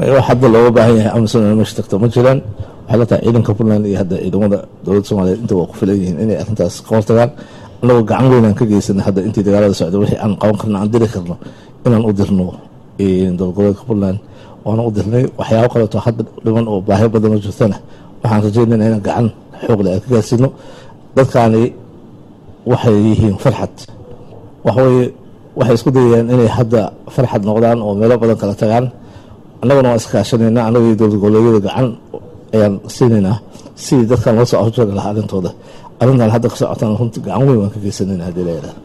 wax hadda looga baahan yahay amison meesha tagto ma jiraan waxay la tahay ciidanka puntland iyo hadda ciidamada dowladda soomaaliyeed inta waa ku filan yihiin inay arrintaas ka hortagaan annagoo gacan weynaan ka geysanay hadda intii dagaalada socda wixii aan qaban karno aan diri karno inaan u dirno dowlad goboleedka puntland waana u dirnay waxyaabo kaleeto hadda dhiman oo baahi badan oo jirtana waxaan rajeynayna inaan gacan xoogle aan ka gaarsiino dadkaani waxay yihiin farxad waxaweye waxay isku dayayaan inay hadda farxad noqdaan oo meelo badan kala tagaan annaguna waan iskaashanayna annaga iyo dowlad goboleedyada gacan ayaan siinaynaa sidii dadkan loo soo afjari lahaa arrintooda arrintan hadda ka socotaan runti gacan weyn waan ka geysanayna haddii la yidhahda